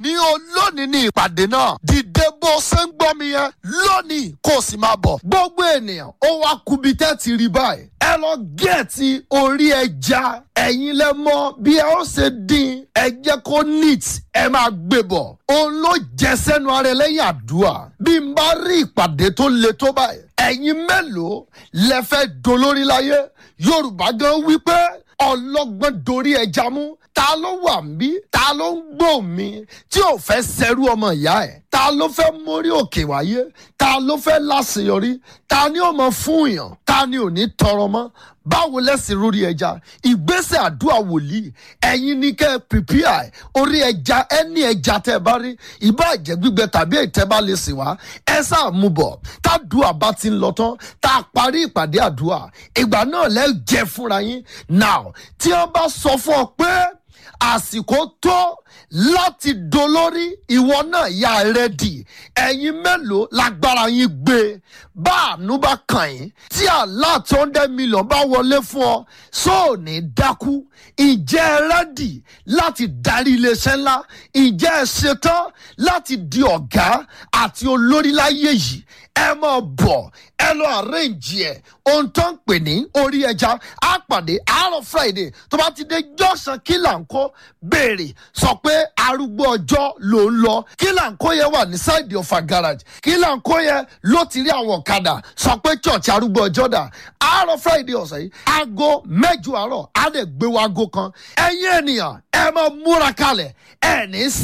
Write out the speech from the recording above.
ní olónìí ní ìpàdé náà dìde bó ṣe ń gbọ́ mi yẹn lónìí kó o sì máa bọ̀ gbogbo ènìyàn ó wá kubi tẹ́ ti rí báyìí ẹ lọ gẹ̀ẹ́tì orí ẹja ẹ̀yin lẹ mọ̀ bí ẹ ó ṣe dín ẹ jẹ́ kó neat ẹ máa gbé bọ̀ òun ló jẹ sẹ́nu ara ẹ lẹ́yìn àdúrà bí n bá rí ìpàdé tó le tó báyìí ẹ̀yin mélòó lẹ fẹ́ dolórí láyé yorùbá gan wípé ọlọ́gbọ́n dorí ẹja mú ta ló wà mí ta ló ń gbọ́ mi tí ò fẹ́ sẹ́rú ọmọ ìyá ẹ̀ ta ló fẹ́ mórí òkè wáyé ta ló fẹ́ láṣeyọrí ta ni ó mọ fún yàn ta ni ò ní tọrọ mọ́ báwo lẹ́sìn lórí ẹja ìgbésẹ̀ àdúrà wòlíì ẹ̀yin ní kẹ́ ẹ pìpìà orí ẹja ẹni ẹja tẹ́ ẹ bá rí ìbá jẹ́ gbígbẹ tàbí ìtẹ́ bá lè sìn wá ẹ sáà mú bọ̀ tádùá bá ti ń lọ tán tá a parí ìpàdé àdúrà ìgbà náà lẹ́ jẹ́ fúnra yín now tí wọ́n bá sọ fún ọ pé àsìkò tó láti dolórí ìwọ náà yà rẹ́dì ẹ̀yin mélòó lágbára yín gbé bá àánú bá kàn yín tí àlá tó ń dẹ́ mílíọ̀n bá wọlé fún ọ sóò ní dákú ìjẹ́ ẹ rẹ́dì láti darí iléeṣẹ́ ńlá ìjẹ́ ẹ ṣetán láti di ọ̀gá àti olórí láyé yìí ẹ máa bọ̀ ẹ lọ àrẹ́ǹjì ẹ̀ ohun tó ń pè ní orí ẹja á pàdé àárọ̀ friday tó bá ti dé jọ́sàn kí là ń kó béèrè sọ pé arúgbó ọjọ́ ló ń lọ kí là ń kó yẹn wà ní sáìdì ọ̀fà garage kí là ń kó yẹn ló ti rí àwọn ọ̀kadà sọ pé church arúgbó ọjọ́ dà àárọ̀ friday ọ̀sẹ̀ yìí aago mẹ́jọ àárọ̀ á lè gbé wa aago kan ẹ̀yin ènìyàn ẹ máa múra kalẹ̀ ẹ̀ ní